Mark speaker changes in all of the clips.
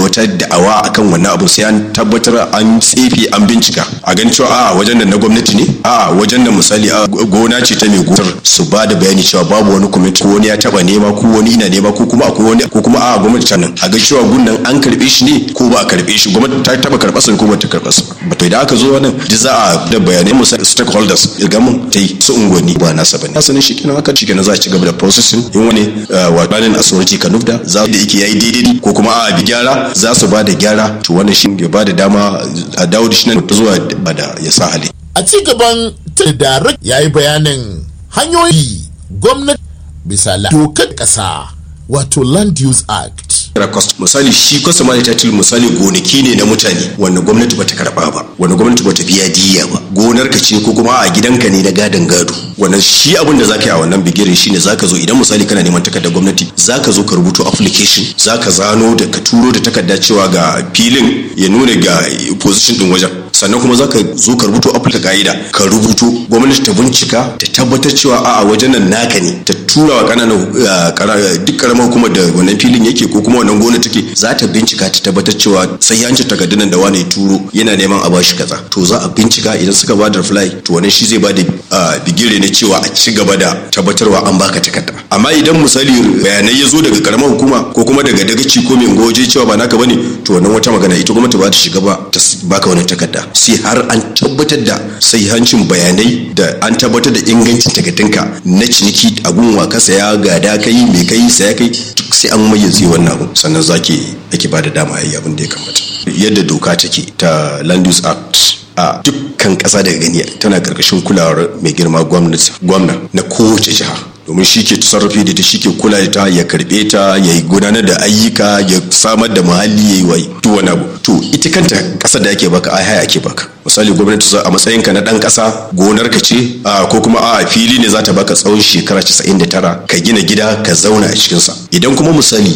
Speaker 1: wata da'awa akan wannan abu sai an tabbatar an tsefe an bincika a gan cewa a wajen nan na gwamnati ne a wajen nan misali a gona ce ta mai gonar su ba da bayani cewa babu wani kwamiti ko wani ya taba nema ko wani ina nema ko kuma akwai wani ko kuma a gwamnati ta nan a ga cewa gunnan an karbe shi ne ko ba a karbe shi gwamnati ta taba karɓa sa ko ba ta karɓa sa ba to idan aka zo wannan duk za a da bayanai misali stakeholders ga mun ta yi su unguwanni ba nasa bane asalin shi kenan haka shikenan za a ci gaba da processing in wani wa planning authority ka nufda za da yake yayi daidai ko kuma a bi gyara za su ba da gyara to wannan shi ya ba da dama a dawo da shi nan zuwa da ya sa hali
Speaker 2: a ci gaban darak ya yi bayanin hanyoyi gwamnati bisa dokar ƙasa wato land use act
Speaker 1: cost misali shi customary title misali gonaki ne na mutane wanda gwamnati bata karba ba wanda gwamnati bata biya diya ba gonar ka ce ko kuma a gidanka ne na gadon gado wannan shi abin da zaka yi a wannan bigirin shine zaka zo idan misali kana neman takardar gwamnati zaka zo ka rubuto application zaka zano da ka turo da takarda cewa ga filin ya nuna ga position din wajen sannan kuma zaka zo ka rubuto application ka'ida ka rubuto gwamnati ta bincika ta tabbatar cewa a'a wajen nan naka ne ta tura wa kananan duk karamar hukumar da wannan filin yake ko kuma wannan gona take za ta bincika ta tabbatar cewa sai yancin takardunan da wani turo yana neman a bashi kaza to za a bincika idan suka ba da reply to wannan shi zai ba da bigire ne cewa a ci gaba da tabbatarwa an baka takarda amma idan misali bayanai ya zo daga karamar hukuma ko kuma daga dagaci ko mai goje cewa ba naka bane to wannan wata magana ita gwamnati ba ta shiga ba ta baka wannan takarda sai har an tabbatar da hancin bayanai da an tabbatar da ingancin takardunka na ciniki a gunwa ka saya gada kai mai kai saya kai duk sai an mayyaze wannan abu sannan zaki ake ba da dama yayi abin da ya kamata yadda doka take ta land use act a dukkan ƙasa daga gani tana ƙarƙashin kulawar mai girma gwamna na kowace jiha domin shi ke sarrafi da ta shi ke kula da ta ya karbe ta ya yi gudanar da ayyuka ya samar da muhalli ya yi wa duk wani abu to ita kanta ƙasar da ake baka ai haya ake baka misali gwamnati a matsayin ka na dan ƙasa gonar ka ce ko kuma a fili ne za ta baka tsawon shekara 99 ka gina gida ka zauna a cikin sa idan kuma misali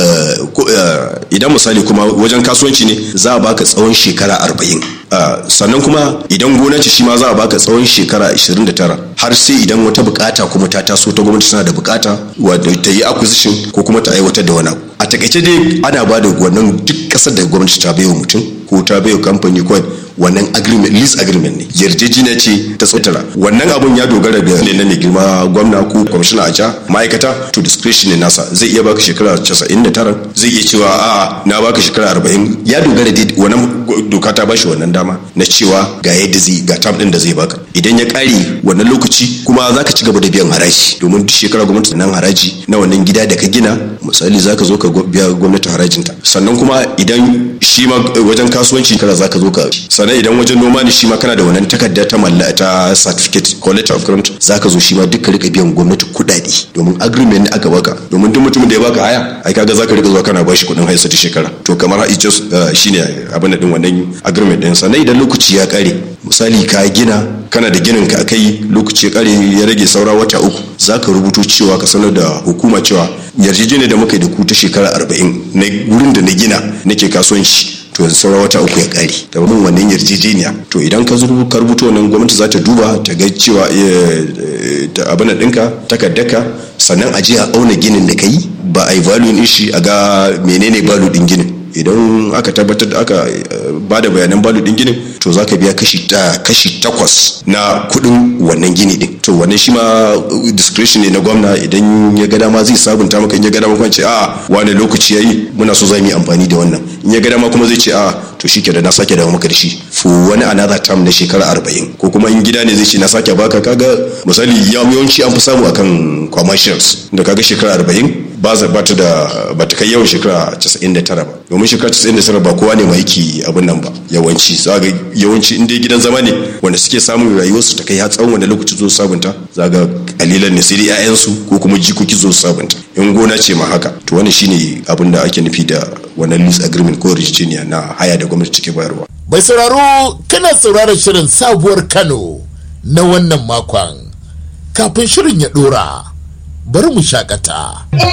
Speaker 1: idan misali kuma wajen kasuwanci ne za a baka tsawon shekara 40 sannan kuma idan gona ce shi ma za a baka tsawon shekara 29 har sai idan wata bukata kuma ta taso ta gwamnati tana da bukata wadda ta yi acquisition ko kuma ta aiwatar da wani abu a takaice dai ana ba da wannan duk kasar da gwamnati ta baiwa mutum ko ta baiwa kamfani ko wannan agreement lease agreement ne yarjejeniya ce ta tsautara wannan abun ya dogara ga ne na mai girma gwamna ko kwamishina a ja ma'aikata to discretion ne nasa zai iya baka shekara 99 zai iya cewa a'a na baka shekara 40 ya dogara da wannan doka ta bashi wannan dama na cewa ga yadda zai ga tam din da zai baka idan ya kare wannan lokaci kuma zaka ci gaba da biyan haraji domin duk shekara gwamnati nan haraji na wannan gida da ka gina misali zaka zo ka biya gwamnati harajinta sannan kuma idan shi ma wajen kasuwanci kara zaka zo ka sannan idan wajen noma ne shi ma kana da wannan takarda ta malla ta certificate ko letter of grant zaka zo shi ma duka rika biyan gwamnati kuɗaɗe domin agreement ne aka baka domin duk mutumin da ya baka haya ai kaga zaka rika zuwa kana bashi kuɗin haya ta shekara to kamar it's just shine abin da din wannan agreement din sannan idan lokaci ya kare misali ka gina kana da ginin ka kai lokaci ya kare ya rage saura wata uku zaka rubuto cewa ka sanar da hukuma cewa yarjejeniyar da muka yi da ku ta shekara arba'in na wurin da na gina nake kasuwanci to yanzu sauran wata uku ya kare da mun wannan yarjejeniya to idan ka zuru ka rubuta wannan gwamnati za ta duba ta ga cewa abin da ɗinka takardaka sannan a je a auna ginin da ka yi ba a yi value din shi a ga menene value din ginin idan aka tabbatar da aka ba da bayanan balu din ginin to za ka biya kashi ta kashi takwas na kudin wannan gini din to wannan shi ma discretion ne na gwamna idan ya ga dama zai sabunta maka in ya ga dama kuma ce a wani lokaci yayi muna so za mu yi amfani da wannan in ya ga dama kuma zai ce a to shi da na sake dawo maka da shi fu wani another term na shekara arba'in ko kuma in gida ne zai ce na sake baka kaga misali yawanci an fi samu akan commercials da kaga shekara arba'in ba za ba ta da ba ta kai yawan shekara 99 ba domin shekara 99 ba kowa ne mai yake abin nan ba yawanci za ga yawanci in dai gidan zama ne wanda suke samun rayuwarsu ta kai har tsawon wanda lokaci zo sabunta za ga kalilan ne sai dai 'ya'yansu ko kuma jikoki zo sabunta in gona ce ma haka to wannan shine abin da ake nufi da wannan lease agreement ko yarjejeniya na haya da gwamnati take bayarwa
Speaker 2: bai sauraro kana sauraron shirin sabuwar kano na wannan makon kafin shirin ya dora bari mu shakata.